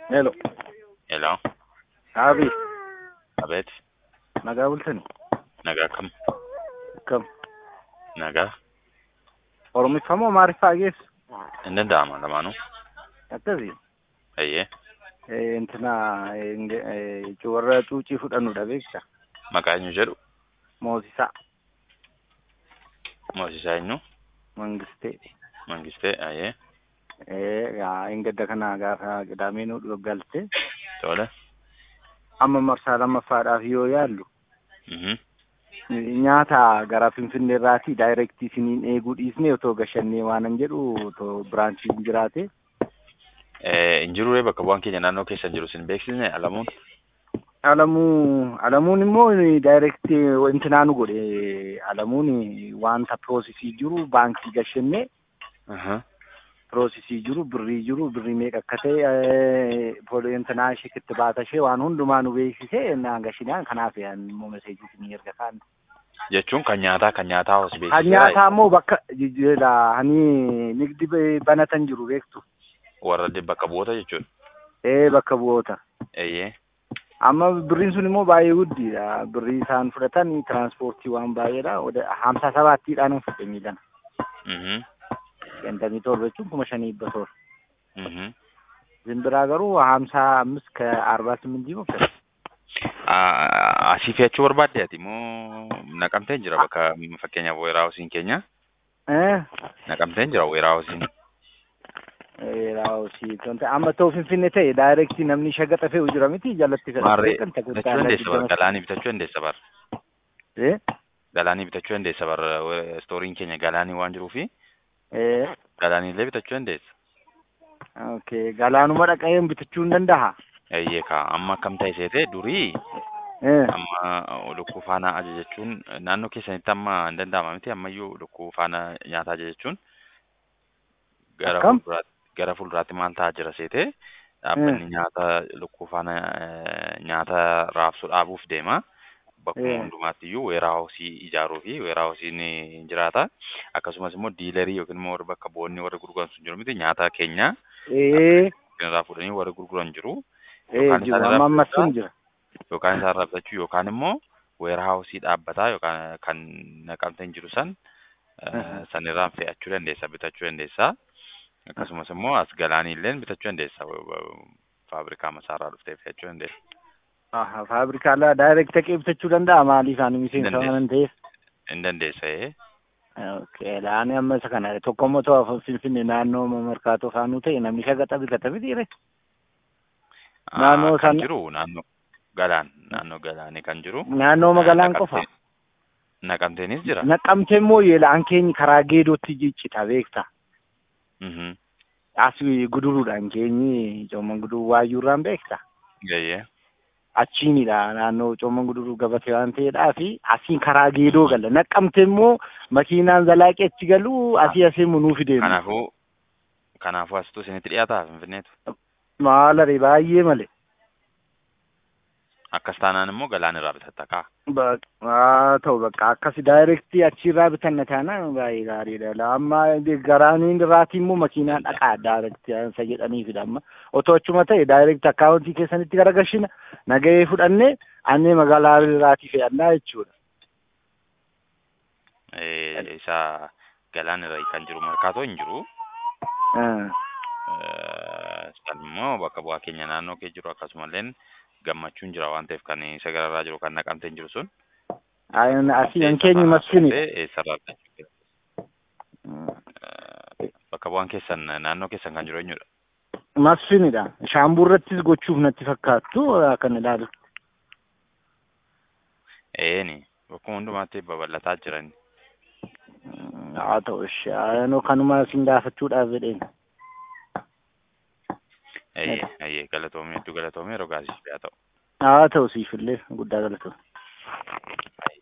Hello. Hello. Abi, Abeet. nagaa bultani? Nagaa kam? Kam? Nagaa. Oromiffaa moo Amaariffaa geessu? Hin danda'ama lamaanuu. Akkasii. Eeyyee. Eh, Intina eh, warra cuucii fudhannudha beekta? Maqaa eenyu jedhu? Moosisaa, Moosisaa eenyu? Mangistee. Mangistee. Eeyyee. Eh, yaa ingadda kana gaafa qidaamee nu galte Tole. amma marsaa lammaffaadhaaf yoo yaallu Mhm. nyaata gara Finfinnee irraatii daayirektii isiniin eeguu dhiisnee otoo gashannee waanan jedhu otoo biraanchiin jiraate Eh, Hin jirure bakka bu'aan keenya naannoo keessa jiru sin beeksisne alamuun. Alamuu Alamuun immoo daayirektii intinaa nu godhe Alamuun wanta piroosisii jiru baankii gashannee Aha. piroosisii jiru birrii jiru birrii meeqa akka ta'e poolii intinaa ishee itti baata ishee waan hundumaa nu beeksisee naan gashinaan kanaaf immoo meseejii isinii erga kaan. Jechuun kan nyaataa kan nyaataa hos Kan beeksisaa. nyaataa immoo bakka jijjiirraa hani nigdi banatan jiru beektu. Warra di- bakka bu'oota jechuudha. Ee bakka bu'oota. Eeyyee. Amma birriin sun immoo baay'ee guddiidha. Birrii isaan fudhatan tiraanspoortii waan baay'eedha. Oda hamsa sabaattiidhaan fudhe miidhana. Mhm. Shantamii torba jechuun kuma shanii dhibba torba. Mhm. Zimbiraa garuu hamsa amis ka arbaa simintii mufte. Ah, Asii fe'achuu barbaadde ati moo naqamteen jira bakka fakkeenyaaf weeraawusiin keenya Eh? naqamteen jira weeraawusiin. Raawusii tonte amma ta'u finfinne ta'e daayirektii namni shagaxa fe'u jira miti jalatti Maarree kan bitachuu dandeessa bara galaanii bitachuu dandeessa bara Eh? galaanii bitachuu dandeessa bara stooriin keenya galaanii waan jiruufi Eh. galaaniillee bitachuu dandeessa. Okay. Galaanuma dhaqeen bitachuu hin danda'a. Eeyyee kaa amma akkam ta'e seete durii Eh. amma lukkuu faana ajajachuun naannoo keessanitti amma hin danda'ama miti ammayyuu lukkuu faana nyaata ajajachuun gara Akkam? fuulduraatti gara fuulduraatti maal ta'aa jira seete dhaabbanni nyaata lukkuu faana eh, nyaata raabsu dhaabuuf deema. Bakkuma Eh. hundumaatti iyyuu weeraawusii ijaaruu fi weeraawusiin hin jiraata. Akkasumas immoo diilarii yookiin immoo warri bakka bu'oonni warri gurguran sun jiru miti nyaata keenya Eh. irraa fuudhanii warri gurguran jiru. Eh Yookaan jiru isaan amma irraa ammas fudhataa? sun jira. yookaan isaan irraa bitachuu yookaan immoo weeraawusii dhaabbataa yookaan kan naqamteen jiru san eh, Mhm. san irraan fe'achuu dandeessa bitachuu dandeessa. Akkasumas immoo as galaaniilleen bitachuu dandeessa faabrikaa masaarraa dhuftee fe'achuu dandeessa. Aha, faabrikaalaa daayirekti dhaqee bitachuu danda'a maaliif ani miseensa Dandeessa. waan ta'eef. Hin dandeessa ee. Okay, laani amma isa kana tokko immoo ta'u finfinne naannoo markaatoo faanuu ta'e namni shagaxa bitata mitiire. Ah, Naannoo kan sana- jiru naannoo galaan naannoo galaanii kan jiru. Naannoo magaalaan Naqamtee- qofa. Naqamteenis jira. Naqamtee immoo yeelaan keenya karaa geedootti jiccita beekta. Mhm. As guduruudhaan keenyi coomman guduruu waayyuurraan beekta. Gayyee. Achiinidha naannoo coomman guduruu gabatee waan ta'eedhaa fi asiin karaa geedoo galla. Naqamte immoo makiinaan zalaaqee achi galu asii asii munuu fideemu. Kanaafuu kanaafuu asitu isinitti dhiyaataa finfinneetu. Maalare baay'ee malee. Akkas taanaan immoo galaan irraa bitatta kaa. Ba- haa ta'u bakka akkasi daayirektii achirraa bitanna taanaan baay'ee gaariidha. Amma garaaniin irraatii immoo makiinaan dhaqaa daayirektii isa jedhaniifidha amma. Otoo achuma ta'e daayirektii akkaawuntii keessanitti garagashina nagahee fudhannee annee magaalaa irraatii fe'annaa jechuudha. Eh, Isa galaan irra kan jiru markaatoo hin jiru. Ah. Eh, San immoo bakka bu'aa keenya naannoo kee jiru akkasumallee gammachuun jira waan ta'eef kan isa gararraa jiru kan naqamteen jiru sun. Ayin asii Eessa an keenyi fa'aa masfinidha. fuutee eessarraa bitachuu dandeessa? Eh, Bakka bu'aan keessan naannoo keessan kan jiru eenyudha? Masfinidha. Shaambuu irrattis gochuuf natti fakkaattu akkan ilaalu. Eeni bakkuma hundumaatti babal'ataa jiran. Haa ta'u ishee anoo kanuma isin gaafachuudhaaf jedheen. Eeyyee eeyyee galatoomee hedduu galatoomee rogaasiif haa ta'u. Haa ta'u siifillee guddaa galatoomne.